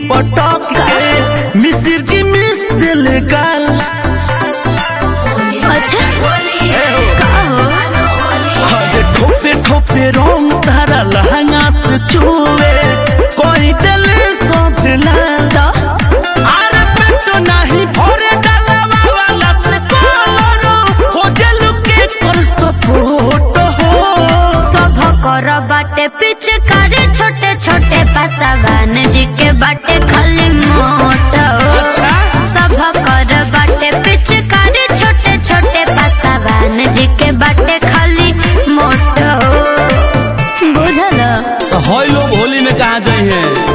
पटक के मिसिर जी मिस दिल गाल अच्छा का हो अरे ठोपे ठोपे रंग तारा लहंगा से छुए कोई डले सब लाल तो अरे पेटो नहीं भरे डालवा वाला से कलरो हो जलु के कर सपोर्ट हो सब कर बाटे पिचकारी छोटे छोटे पसवान जी के बाटे खाली मोट अच्छा। सब कर बाटे पिचकारी छोटे छोटे पसवान जी के बाटे खाली मोट बुझल तो होय लोग होली में कहा जाए हैं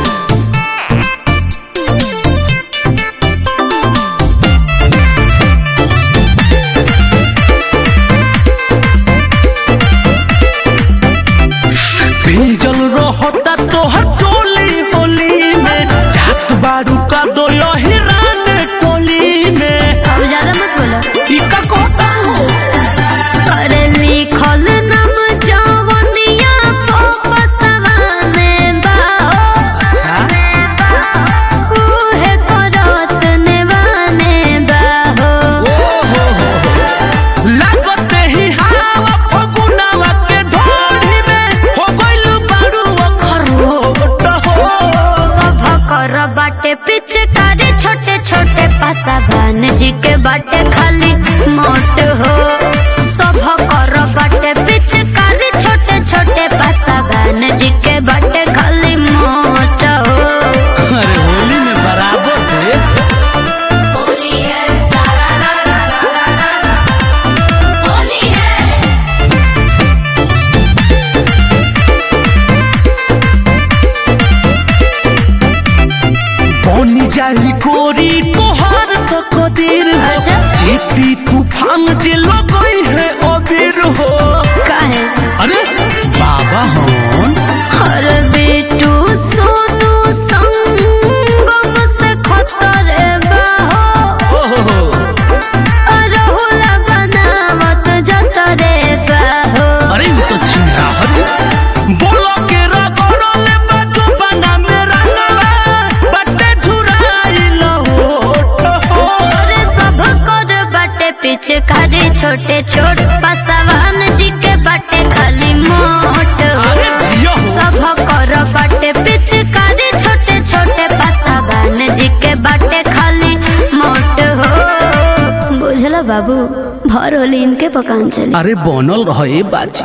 जल रहता तोहर चोली होली में जात बारू का दो हिरान टोली में अब ज्यादा मत बोलो ई का कहता अरे लिखल नाम जवनिया पसवाने बाओ अच्छा उहे करत नेवाने बाहो लागते ही हवा फगुनावा के ढोढ़ी में हो गइल बारू अखरोट हो सब कर बाटे पिचकारी छोटे छोटे पसवान जी के बाटे खाली मोट हो सब कर बाटे पिचकारी छोटे छोटे पसवान जी के बाटे खाली मोट हो अरे होली में बराबर थे होली है सारा रा रा रा रा रा रा। होली है बनी जाई गोरी तोहार तो कदीर हो अच्छा। जेपी तूफान जे लगई है अबीर हो काहे अरे बाबा हन हर बेटू सोनू संगम से खतरे बाहो ओ हो हो रहुला बनावत जतरे बाहो अरे वो तो छिंगरा हरी बोलो के रगड़ले बाजू बना मेरा नवा बट्टे झुराई लहोट हो अरे सब कर बाटे पीछे खाली छोटे छोट पसवान जी के बाटे खाली मोट अरे जियो हो सब कर बाटे पिचकारी छोटे छोटे पसवान जी के बाटे खाली मोट हो बुझला बाबू भर होली इनके पकान चली अरे बनल रहे बाजी